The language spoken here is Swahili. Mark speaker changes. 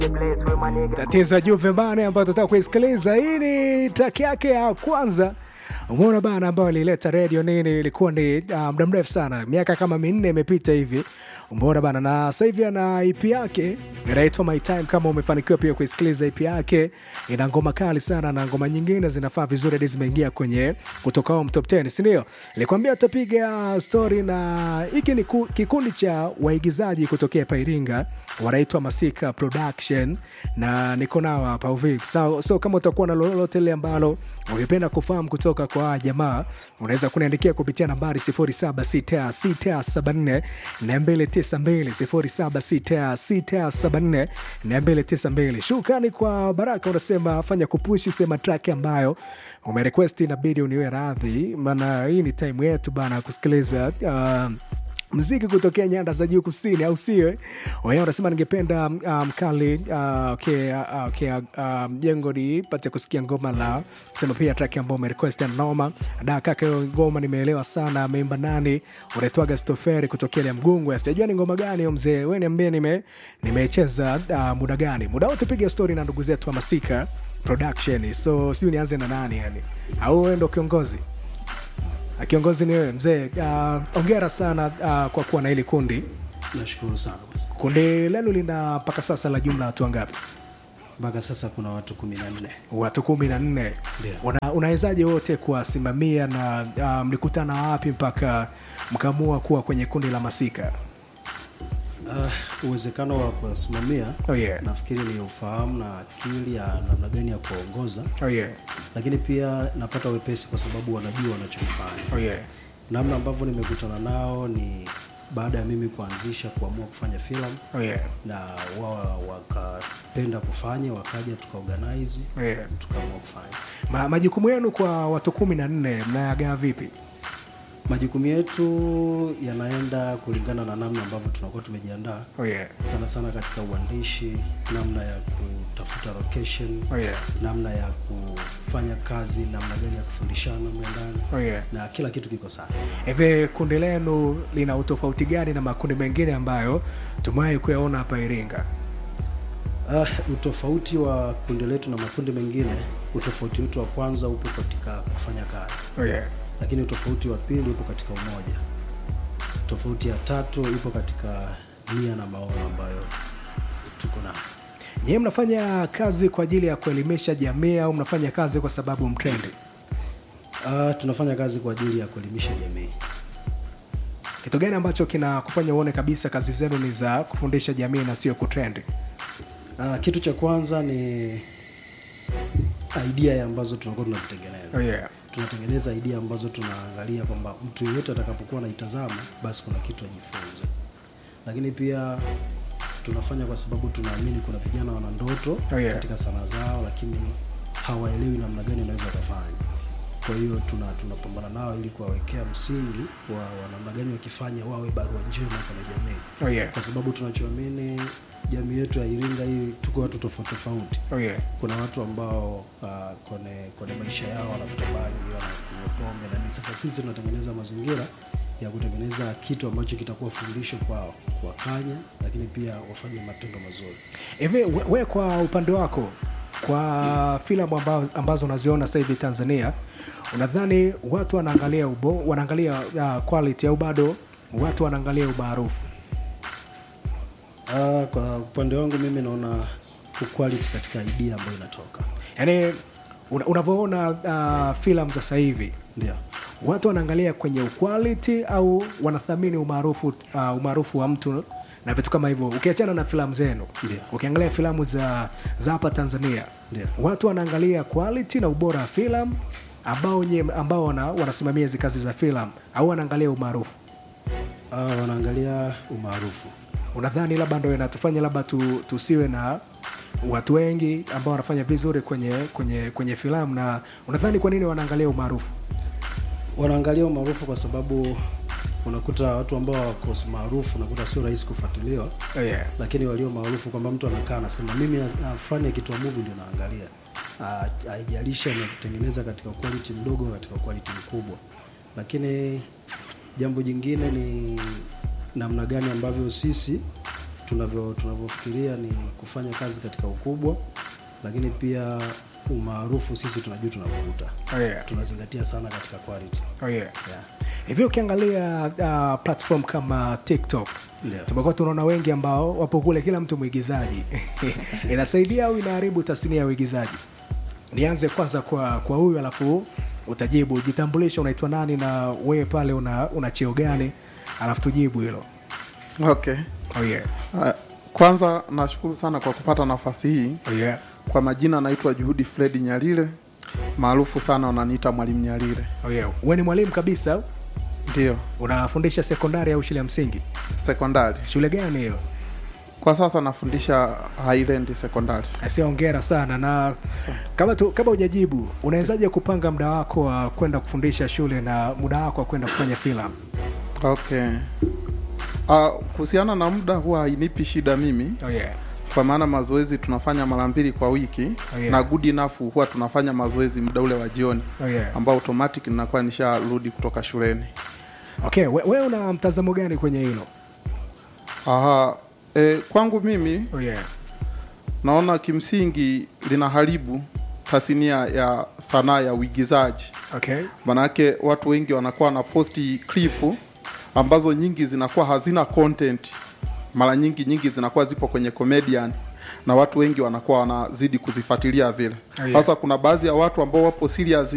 Speaker 1: tatizo ya Juve bana, ambayo tutaka kuisikiliza. Hii ni track yake ya kwanza Umeona bana, ambayo ilileta redio nini, ilikuwa ni uh, muda mrefu sana, miaka kama minne imepita hivi. Umeona bana, na sasa hivi ana EP yake inaitwa My Time. Kama umefanikiwa pia kuisikiliza EP yake, ina ngoma kali sana na ngoma nyingine zinafaa vizuri, hadi zimeingia kwenye kutoka home top 10, si ndio? Nilikwambia tutapiga story na hiki ni ku- kikundi cha waigizaji kutokea hapa Iringa, wanaitwa Masika Production na niko nao hapa uvi. So, so kama utakuwa na lolote lile ambalo ungependa kufahamu kutoka kwa hawa jamaa unaweza kuniandikia kupitia nambari 076674 292 076674 292. Shukrani kwa Baraka, unasema fanya kupushi, sema track ambayo umerequest, inabidi uniwe radhi, maana hii ni time yetu bana kusikiliza uh, mziki kutokea nyanda za juu kusini, au sio? Wenyewe unasema ningependa mkali um, uh, okay, uh, okay, uh, jengo nipate kusikia ngoma la sema pia track ambao umerequest ya noma da kaka, hiyo ngoma nimeelewa sana. Ameimba nani? Unaitwaga Stoferi kutokea ile Mgungwe, sijajua ni ngoma gani hiyo mzee, wewe niambie, nime nimecheza uh, muda gani? Muda wote piga story na ndugu zetu wa Masika Production. So sijui nianze na nani yani, au wewe ndo kiongozi? Kiongozi ni wewe mzee. Uh, ongera sana uh, kwa kuwa na hili kundi.
Speaker 2: Nashukuru sana boss.
Speaker 1: Kundi lenu lina mpaka sasa la jumla watu wangapi?
Speaker 2: Mpaka sasa kuna watu kumi na nne.
Speaker 1: Watu kumi na nne.
Speaker 2: Ndio.
Speaker 1: Una- Unawezaje wote kuwasimamia na uh, mlikutana wapi mpaka mkaamua kuwa kwenye kundi la Masika?
Speaker 2: Uh, uwezekano wa kuwasimamia
Speaker 1: Oh yeah.
Speaker 2: nafikiri ni ufahamu na akili ya namna gani ya kuongoza,
Speaker 1: Oh yeah.
Speaker 2: lakini pia napata wepesi kwa sababu wanajua wanachokifanya.
Speaker 1: Oh yeah.
Speaker 2: Namna ambavyo nimekutana nao ni baada ya mimi kuanzisha kuamua kufanya filamu
Speaker 1: Oh yeah.
Speaker 2: na wao wakapenda kufanya, wakaja tukaorganize,
Speaker 1: Oh yeah.
Speaker 2: tukaamua kufanya.
Speaker 1: Ma, majukumu yenu kwa watu kumi na nne mnayagawa vipi?
Speaker 2: Majukumu yetu yanaenda kulingana na namna ambavyo tunakuwa tumejiandaa
Speaker 1: Oh yeah.
Speaker 2: sana sana katika uandishi, namna ya kutafuta location,
Speaker 1: Oh yeah.
Speaker 2: namna ya kufanya kazi, namna gani ya kufundishana mle ndani
Speaker 1: Oh yeah.
Speaker 2: na kila kitu kiko sawa.
Speaker 1: Hivi kundi lenu lina utofauti gani na makundi mengine ambayo tumewahi kuyaona hapa Iringa?
Speaker 2: Uh, utofauti wa kundi letu na makundi mengine, utofauti wetu wa kwanza upo katika kufanya kazi,
Speaker 1: Oh yeah.
Speaker 2: lakini utofauti wa pili upo katika umoja. Tofauti ya tatu ipo katika nia na maono ambayo tuko nayo.
Speaker 1: Nyie mnafanya kazi kwa ajili ya kuelimisha jamii au mnafanya kazi kwa sababu mtrendi?
Speaker 2: Uh, tunafanya kazi kwa ajili ya kuelimisha jamii.
Speaker 1: Kitu gani ambacho kinakufanya uone kabisa kazi zenu ni za kufundisha jamii na sio kutrendi?
Speaker 2: Uh, kitu cha kwanza ni idea ambazo tunakuwa tunazitengeneza.
Speaker 1: Oh yeah.
Speaker 2: Tunatengeneza idea ambazo tunaangalia kwamba mtu yeyote atakapokuwa anaitazama basi kuna kitu ajifunze, lakini pia tunafanya kwa sababu tunaamini kuna vijana wana ndoto
Speaker 1: Oh, yeah.
Speaker 2: katika sanaa zao, lakini hawaelewi namna gani wanaweza wakafanya. Kwa hiyo tuna tunapambana nao ili kuwawekea msingi wa, wa namna gani wakifanya wawe barua njema kwenye jamii
Speaker 1: Oh yeah.
Speaker 2: kwa sababu tunachoamini jamii yetu ya Iringa hii tuko watu tofauti tofauti.
Speaker 1: Oh yeah.
Speaker 2: Kuna watu ambao uh, kwenye kwenye maisha yao wanavuta bangi, wanakunywa pombe na nini. Sasa sisi tunatengeneza mazingira ya kutengeneza kitu ambacho kitakuwa fundisho kwao, kuwakanya, lakini pia wafanye matendo mazuri.
Speaker 1: Hivi we, we kwa upande wako kwa filamu amba, ambazo unaziona sasa hivi Tanzania, unadhani watu wanaangalia ubo, wanaangalia uh, quality au bado watu wanaangalia umaarufu?
Speaker 2: Uh, kwa upande wangu mimi naona quality katika idea ambayo inatoka,
Speaker 1: Yaani una- unavyoona uh, filamu za sasa hivi
Speaker 2: ndio
Speaker 1: watu wanaangalia kwenye quality au wanathamini umaarufu uh, umaarufu wa mtu na vitu kama hivyo. Ukiachana na filamu zenu,
Speaker 2: Ndio.
Speaker 1: ukiangalia filamu za za hapa Tanzania,
Speaker 2: Ndio.
Speaker 1: watu wanaangalia quality na ubora wa filamu ambao nye, ambao wana, wanasimamia hizi kazi za filamu au wanaangalia umaarufu.
Speaker 2: uh, wanaangalia umaarufu.
Speaker 1: Unadhani labda ndo inatufanya labda tu, tusiwe na watu wengi ambao wanafanya vizuri kwenye kwenye kwenye filamu, na unadhani kwa nini wanaangalia umaarufu?
Speaker 2: wanaangalia umaarufu kwa sababu unakuta watu ambao wako maarufu unakuta sio rahisi kufuatiliwa,
Speaker 1: Oh yeah.
Speaker 2: lakini walio maarufu kwamba mtu anakaa anasema mimi uh, fulani akitoa movie ndio naangalia. Ah, Haijalishi ametengeneza katika quality mdogo katika quality mkubwa, lakini jambo jingine ni namna gani ambavyo sisi tunavyo tunavyofikiria ni kufanya kazi katika ukubwa, lakini pia umaarufu sisi tunajua tunavuta,
Speaker 1: Oh, yeah.
Speaker 2: tunazingatia sana katika quality
Speaker 1: Oh, yeah.
Speaker 2: yeah.
Speaker 1: hivi ukiangalia uh, platform kama tiktok
Speaker 2: Ndio.
Speaker 1: tumekuwa tunaona wengi ambao wapo kule kila mtu mwigizaji inasaidia au inaharibu tasnia ya uigizaji nianze kwanza kwa kwa huyu alafu utajibu jitambulishe unaitwa nani na wewe pale una, una cheo gani alafu tujibu hilo
Speaker 3: Okay.
Speaker 1: oh, yeah.
Speaker 3: Uh, kwanza nashukuru sana kwa kupata nafasi hii.
Speaker 1: Oh, yeah.
Speaker 3: Kwa majina naitwa Juhudi Fredi Nyalile, maarufu sana wananiita Mwalimu Nyalile.
Speaker 1: Oh, yeah. wewe ni mwalimu kabisa
Speaker 3: Ndio,
Speaker 1: unafundisha sekondari au shule ya msingi
Speaker 3: sekondari.
Speaker 1: shule gani hiyo
Speaker 3: Kwa sasa nafundisha Highland Sekondari.
Speaker 1: Asia, hongera sana na kama tu, kama hujajibu unawezaje kupanga muda wako wa kwenda kufundisha shule na muda wako wa kwenda kufanya filamu
Speaker 3: Okay. Uh, kuhusiana na muda huwa hainipi shida mimi
Speaker 1: oh, yeah.
Speaker 3: kwa maana mazoezi tunafanya mara mbili kwa wiki
Speaker 1: Oh, yeah.
Speaker 3: na good enough huwa tunafanya mazoezi muda ule wa jioni
Speaker 1: Oh, yeah.
Speaker 3: ambao automatic ninakuwa nisharudi kutoka shuleni.
Speaker 1: okay we, we una mtazamo gani kwenye hilo
Speaker 3: Aha, e, kwangu mimi
Speaker 1: oh, yeah.
Speaker 3: naona kimsingi linaharibu tasnia ya sanaa ya uigizaji.
Speaker 1: okay
Speaker 3: Manake watu wengi wanakuwa na posti clip ambazo nyingi zinakuwa hazina content, mara nyingi nyingi zinakuwa zipo kwenye comedian na watu wengi wanakuwa wanazidi kuzifuatilia vile.
Speaker 1: Oh, yeah.
Speaker 3: Sasa kuna baadhi ya watu ambao wapo serious